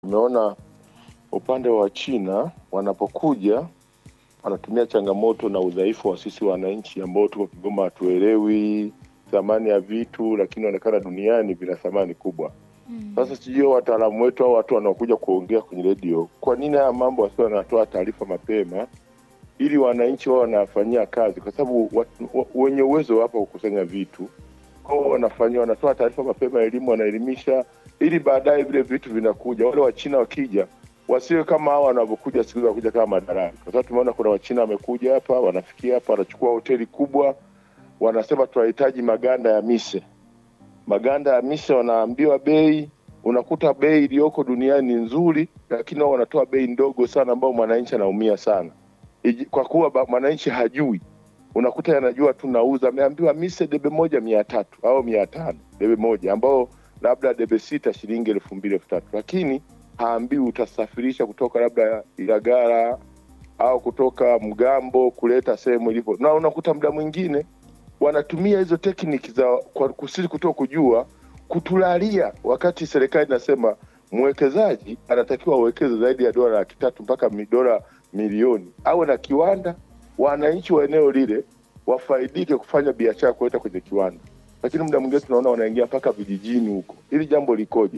Tumeona upande wa China wanapokuja wanatumia changamoto na udhaifu wa sisi wananchi ambao tuko Kigoma, hatuelewi thamani ya vitu, lakini inaonekana duniani vina thamani kubwa. Sasa sijui wataalamu wetu au watu wanaokuja kuongea kwenye redio, kwa nini haya mambo wasio wanatoa taarifa mapema ili wananchi wao wanafanyia kazi, kwa sababu watu- wa- wenye uwezo wapo kukusanya vitu kwao, wanafanyia wanatoa taarifa mapema, elimu wanaelimisha, ili baadaye vile vitu vinakuja. Wale Wachina wakija wasiwe kama hawa wanavyokuja siku hizi, wakuja kama madarani, kwa sababu tumeona kuna Wachina wamekuja hapa, wanafikia hapa, wanachukua hoteli kubwa, wanasema tunahitaji maganda ya mise maganda ya mise wanaambiwa bei, unakuta bei iliyoko duniani ni nzuri, lakini wao wanatoa bei ndogo sana, ambao mwananchi anaumia sana Iji- kwa kuwa ba- mwananchi hajui, unakuta yanajua tu nauza, ameambiwa mise debe moja mia tatu au mia tano debe moja, ambao labda debe sita shilingi elfu mbili elfu tatu lakini haambiwi utasafirisha kutoka labda Ilagala au kutoka Mgambo kuleta sehemu ilipo, na unakuta muda mwingine wanatumia hizo tekniki za kwa kusiri kutoka kujua kutulalia, wakati serikali inasema mwekezaji anatakiwa awekeze zaidi ya dola laki tatu mpaka mi- dola milioni, awe na kiwanda, wananchi wa eneo lile wafaidike kufanya biashara kuleta kwenye kiwanda, lakini muda mwingine tunaona wanaingia mpaka vijijini huko. Hili jambo likoje?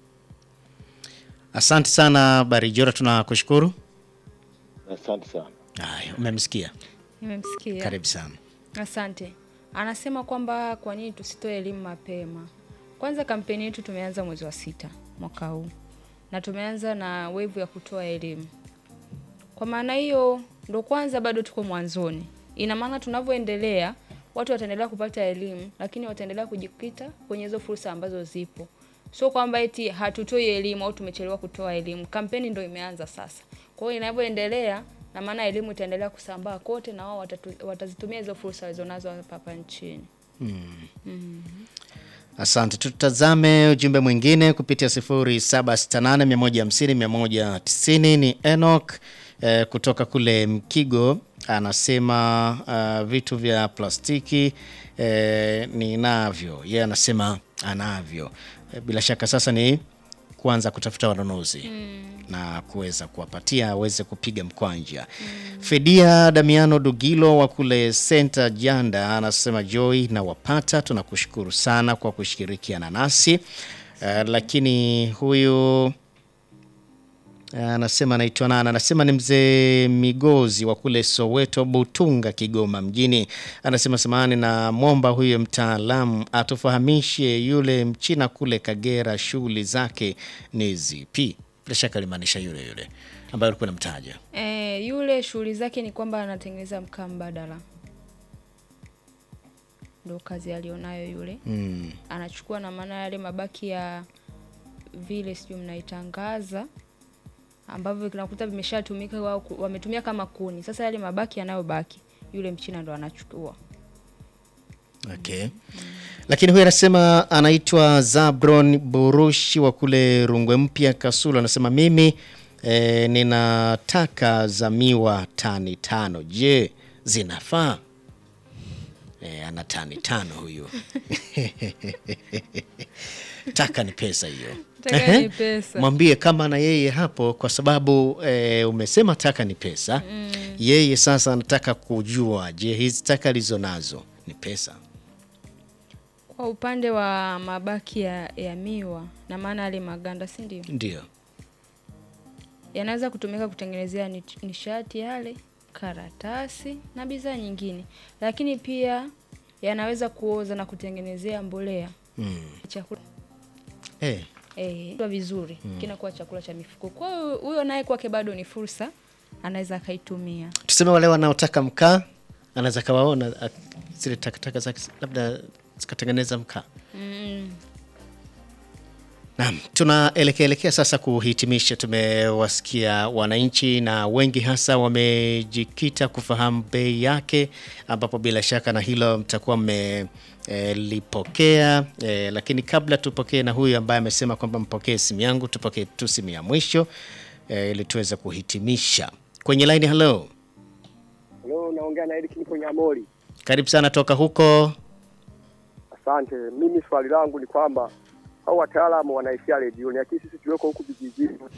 Asante sana Barijora, tunakushukuru. Asante sana. Haya, umemsikia. Nimemsikia. Karibu sana. Asante. Anasema kwamba kwa nini tusitoe elimu mapema. Kwanza kampeni yetu tumeanza mwezi wa sita mwaka huu na tumeanza na wevu ya kutoa elimu. Kwa maana hiyo ndo kwanza bado tuko mwanzoni. Ina maana tunavyoendelea watu wataendelea kupata elimu, lakini wataendelea kujikita kwenye hizo fursa ambazo zipo. Sio kwamba eti hatutoi elimu au tumechelewa kutoa elimu. Kampeni ndo imeanza sasa. Kwa hiyo inavyoendelea na maana elimu itaendelea kusambaa kote na wao watatu- watazitumia hizo fursa walizonazo hapa hapa nchini. Asante. Tutazame ujumbe mwingine kupitia 0768150190 ni Enoch eh, kutoka kule Mkigo anasema uh, vitu vya plastiki eh, ninavyo. Yeye anasema anavyo. Eh, bila shaka sasa ni kuanza kutafuta wanunuzi na kuweza kuwapatia aweze kupiga mkwanja. Fedia Damiano Dugilo wa kule Senta Janda anasema Joy na wapata, tunakushukuru sana kwa kushirikiana nasi. Eh, lakini huyu anasema anaitwa nani? Anasema ni mzee Migozi wa kule Soweto, Butunga, Kigoma mjini. Anasema samahani, na mwomba huyo mtaalamu atufahamishe yule mchina kule Kagera shughuli zake ni zipi? Bila shaka alimaanisha yule yule ambaye alikuwa namtaja. E, yule shughuli zake ni kwamba anatengeneza mkaa mbadala, ndo kazi alionayo yule. Mm. Anachukua na maana yale mabaki ya vile sijui mnaitangaza ambavyo kinakuta vimeshatumika au ku- wametumia kama kuni. Sasa yale mabaki yanayobaki yule mchina ndo anachukua. Okay. Lakini huyu anasema anaitwa Zabron Burushi wa kule Rungwe Mpya Kasulu, anasema mimi e, ninataka za miwa tani tano. Je, zinafaa? E, ana tani tano huyu. Taka ni pesa hiyo. Taka Ehe. ni pesa. Mwambie kama na yeye hapo, kwa sababu e, umesema taka ni pesa. Yeye sasa anataka kujua, je, hizi taka alizo nazo ni pesa? Kwa upande wa mabaki ya, ya miwa na maana yale maganda, si ndio? Ndio. yanaweza kutumika kutengenezea ni- nishati yale, karatasi na bidhaa nyingine, lakini pia yanaweza kuoza na kutengenezea mbolea Mm. chakula Eh, eh, kwa vizuri kinakuwa chakula cha mifugo. Kwa hiyo huyo naye kwake bado ni fursa, anaweza akaitumia. tuseme wale wanaotaka mkaa anaweza kawaona a- zile takataka zake labda zikatengeneza mkaa. Mm. Naam, tunaelekea elekea sasa kuhitimisha. Tumewasikia wananchi na wengi hasa wamejikita kufahamu bei yake, ambapo bila shaka na hilo mtakuwa mmelipokea. E, lakini kabla tupokee na huyu ambaye amesema kwamba mpokee simu yangu, tupokee tu simu ya mwisho e, ili tuweze kuhitimisha kwenye line. Hello, Leo naongea na Eric nipo Nyamori. karibu sana toka huko. Asante. Mimi swali langu ni kwamba hao wataalamu wanaishia redioni, lakini sisi tulioko huku vijijini